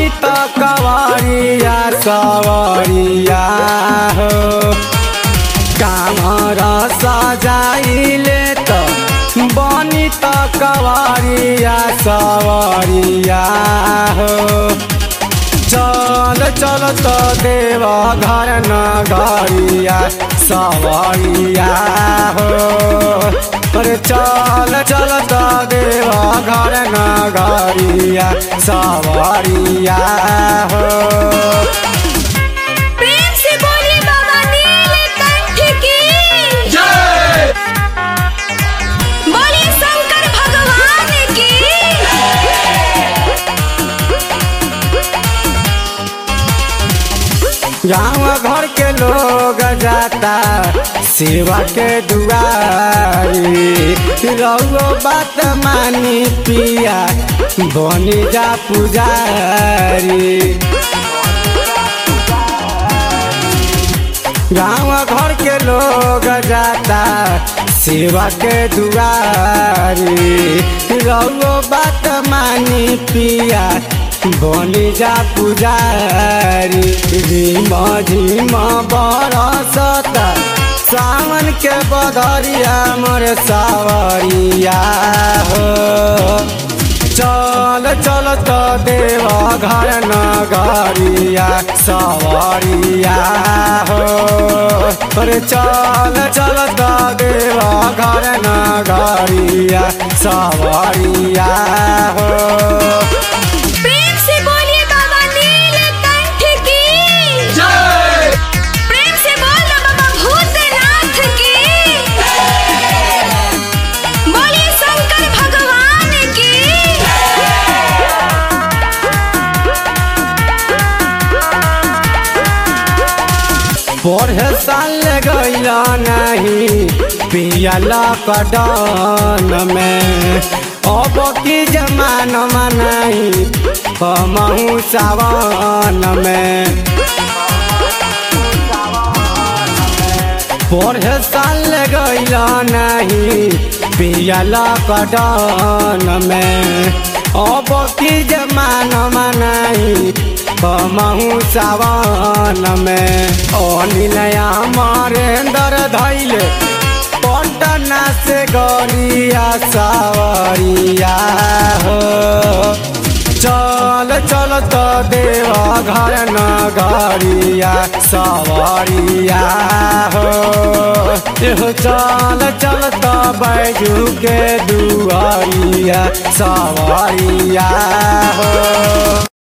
बनी त कवरिया सवरिया हो कामर सजाइले त बनी त कवरिया सवरिया हो चल चल त देव घर नगरिया सवरिया हो अरे चल चल त देव घर नगरिया सवरिया हो प्रेम से बोलिए बाबा नीलकंठ की बोलिए शंकर भगवान की गाँव घर के लोग जाता सेवा के दुआरी रहो बात मानी पिया बनी जा पुजारी गाँव घर के लोग जाता सेवा के दुआरी रहो बात मानी पिया बनी जा पुजारी झिम झिम बरसत सावन के बदरिया मोर सावरिया हो चल चल त देव घर नगरिया सवरिया हो अरे चल चल त देव घर नगरिया सवरिया हो प्रेम से बोलिए बाबा नीलकंठ की प्रेम से बोलो बाबा भूतनाथ की बोलिए शंकर भगवान की पढ़े साल गईल नहीं पियल कटन में अब की जमान नहीं हमहू सावन में पढ़े साल गईल नहीं पियल कटन में अब की जमान नहीं हमहू सावन में अनिलया मरेंद्र धैले पटना से गरिया सावरिया हो चल चल त देव घर नगरिया सवरिया हो एहो चल चल त बैजू के दुआरिया सवरिया हो